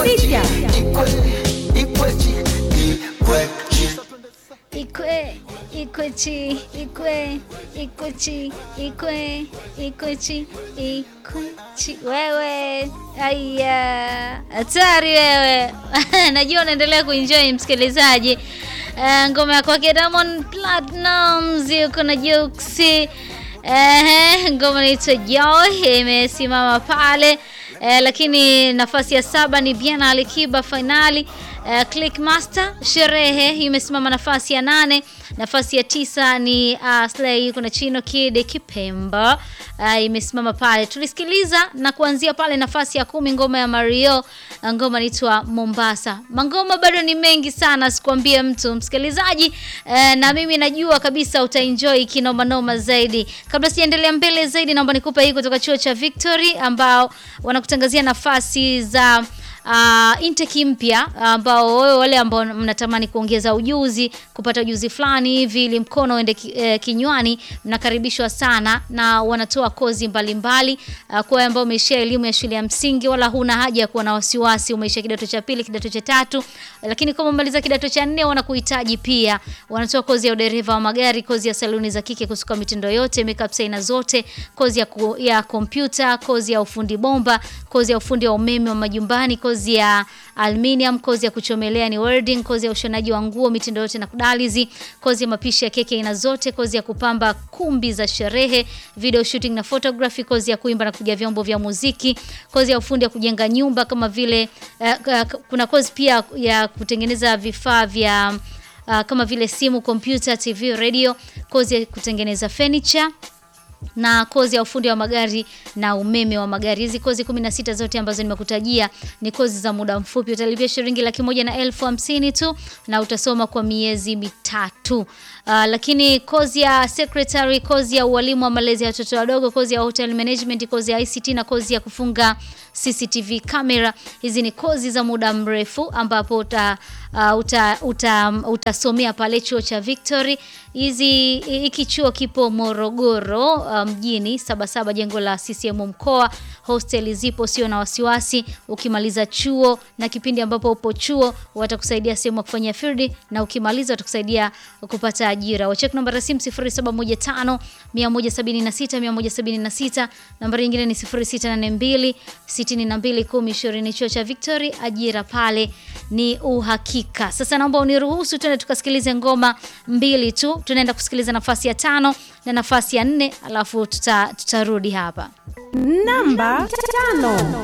sita. Ikwe, ikwechi, ikwe, ikwechi, ikwe, ikwechi, ikwechi. Wewe aya, hatari wewe. Najua unaendelea kuenjoy msikilizaji. Uh, ngoma ya kwake Diamond Platnumz yuko na Juksi. Ehe, ngoma inaitwa Joy imesimama pale. Eh, lakini nafasi ya saba ni Biana Alikiba finali. Uh, Clickmaster sherehe imesimama nafasi ya nane. Nafasi ya tisa ni uh, Slay kuna Chino Kid Kipemba uh, imesimama pale. Tulisikiliza na kuanzia pale nafasi ya kumi ngoma ya Mario, ngoma inaitwa Mombasa. Mangoma bado ni mengi sana, sikwambie mtu msikilizaji. Uh, na mimi najua kabisa utaenjoy kinoma noma zaidi. Kabla sijaendelea mbele zaidi, naomba nikupe hii kutoka chuo cha Victory ambao wanakutangazia nafasi za uh, intake mpya ambao wewe wale ambao mnatamani kuongeza ujuzi, kupata ujuzi fulani hivi ili mkono uende ki, eh, kinywani, mnakaribishwa sana na wanatoa kozi mbalimbali uh, kwa wale ambao umeishia elimu ya shule ya msingi, wala huna haja ya kuwa na wasiwasi. Umeishia kidato cha pili, kidato cha tatu, lakini kama umemaliza kidato cha nne, wanakuhitaji pia. Wanatoa kozi ya udereva wa magari, kozi ya saluni za kike kusuka mitindo yote, makeup aina zote, kozi ya ku, ya kompyuta, kozi ya ufundi bomba, kozi ya ufundi wa umeme wa majumbani, kozi ya aluminium, kozi ya kuchomelea ni welding, kozi ya ushonaji wa nguo mitindo yote na kudalizi, kozi ya mapishi ya keki aina zote, kozi ya kupamba kumbi za sherehe, video shooting na photography, kozi ya kuimba na kupiga vyombo vya muziki, kozi ya ufundi ya kujenga nyumba kama vile uh, kuna kozi pia ya kutengeneza vifaa vya uh, kama vile simu, kompyuta, TV, radio, kozi ya kutengeneza furniture na kozi ya ufundi wa magari na umeme wa magari. Hizi kozi 16 zote ambazo nimekutajia ni kozi za muda mfupi. Utalipia shilingi laki moja na elfu hamsini tu na utasoma kwa miezi mitatu. Uh, lakini kozi ya secretary, kozi ya ualimu wa malezi ya watoto wadogo, kozi ya hotel management, kozi ya ICT na kozi ya kufunga CCTV camera. Hizi ni kozi za muda mrefu ambapo uta, uh, uta, uta, utasomea pale chuo cha Victory. Hizi hiki chuo kipo Morogoro mjini, um, Sabasaba, jengo la CCM mkoa. Hosteli zipo, sio na wasiwasi. Ukimaliza chuo na kipindi ambapo upo chuo, watakusaidia sehemu ya kufanyia field, na ukimaliza watakusaidia kupata ajira. Wachek namba ya simu 0715 176 176, nambari nyingine ni 0682 62 10 20. Chuo cha Victory, ajira pale ni uhakika. Sasa naomba uniruhusu tuende tukasikilize ngoma mbili tu. Tunaenda kusikiliza nafasi ya tano na nafasi ya nne, alafu tutarudi tuta hapa namba tano.